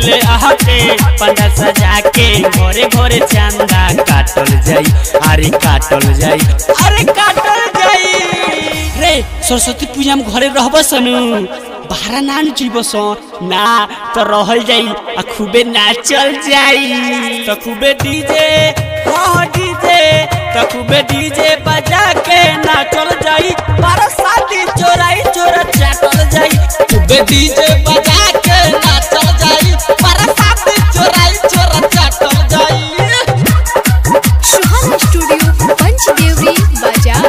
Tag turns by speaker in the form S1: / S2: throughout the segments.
S1: मुटिले आहके पंडा सजा के घरे घरे चंदा काटल जाई अरे काटल जाई अरे काटल जाई रे सरस्वती पूजा में घरे रहब सनु बाहर ना जीव ना तो रहल जाई आ खूबे नाचल जाई तो खूबे डीजे हाँ डीजे तो खूबे डीजे बजा के नाचल जाई बारह शादी चोराई चोरा चाटल जाई खूबे डीजे बजा के नाचल जाई बारह शादी चोराई चोरा चाटल जाई
S2: सुहाना स्टूडियो पंचदेवरी बाजार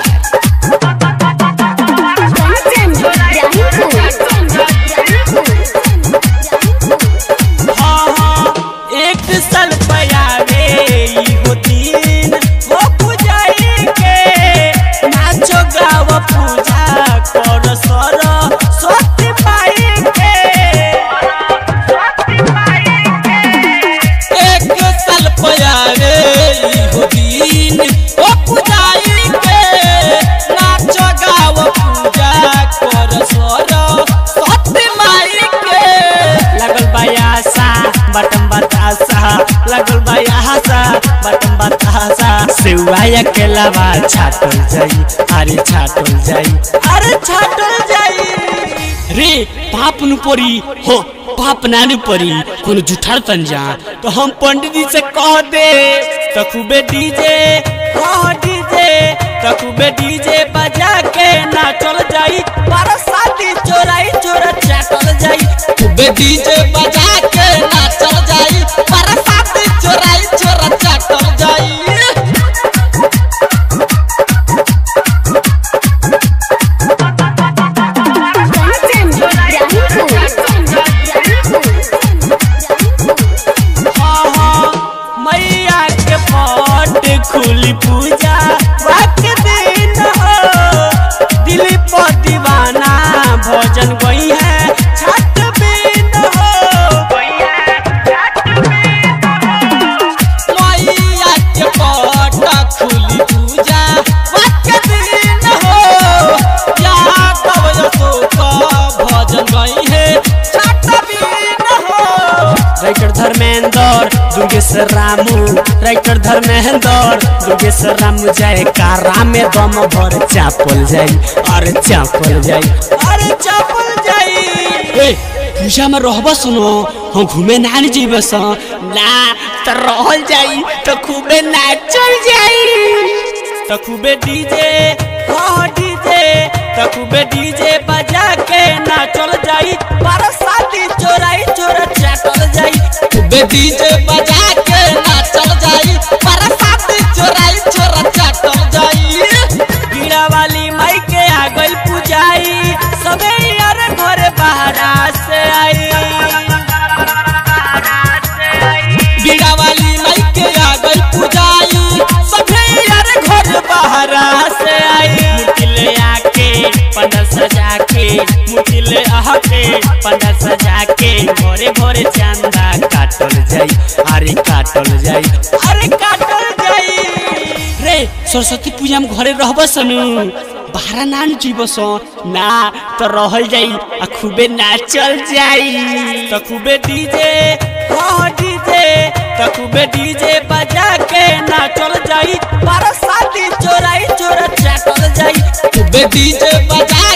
S1: हाँ हाँ एक साल पयावे हो दिन हो पूजाई के नाचो गाव पूजा कर सर स्वस्ति पाई के एक साल पयावे हो दिन हो पूजाई के नाचो गाव पूजा कर सर स्वस्ति माई के लगल बायासा बटम बतासा लगल बायासा बटम बतासा सेवाया के लावा छाटल जाई अरे छाटल जाई अरे छाटल जाई रे पाप नु परी हो पाप नानु परी कोनो जुठार तन जा तो हम पंडित जी से कह दे तो खूबे डीजे हाँ डीजे तो खूबे डीजे बजा के नाचल जाई बारह शादी चोराई चोरा चाटल जाई खूबे डीजे बजा के नाचल जाई बारह शादी चोराई चोरा चाटल जाई हाँ हाँ मैया के पट खुली पूजा वक्त दिन हो दिल पर दीवाना भजन गई है छठ बिन हो मैया के पट खुली पूजा वक्त दिन हो यहाँ तब यशोक भजन गई है छठ बिन हो राइटर धर्मेंद्र दुर्गेश्वर रामू राइटर धर्मेंद्र दुर्गेश्वर रामू जाए कारा में दम भर चापल जाई अरे चापल जाई अरे चापल जाई ए पूजा में रहब सुनो हम घूमे ना नहीं जीव ना तो रहल जाई तो खूबे नाचल जाई तो खूबे डीजे हाँ डीजे तो खूबे डीजे बजा के नाचल जाई बारह शादी चोराई चोरा चाटल जाई खूबे डीजे बजा के नाचल जाई बारह शादी चोराई चोरा चाटल जाई बीड़ा वाली माई के आ गई पूजाई सबे यार घर बाहरा से आई बीड़ा वाली माई के आ गई पूजाई सबे यार घर बाहरा से आई मुटिले आके पंडा सजा के मुटिले आके पंडा सजा के घरे घरे चंदा काटल जाई अरे काटल जाई अरे काटल जाई रे सरस्वती पूजा में घरे रहब सनु बाहर ना जीव ना तो रहल जाई आ खूबे नाचल जाई तो खूबे डीजे हाँ डीजे तो खूबे डीजे बजा के नाचल जाई बारह शादी चोराई चोरा चाटल जाई खूबे डीजे बजा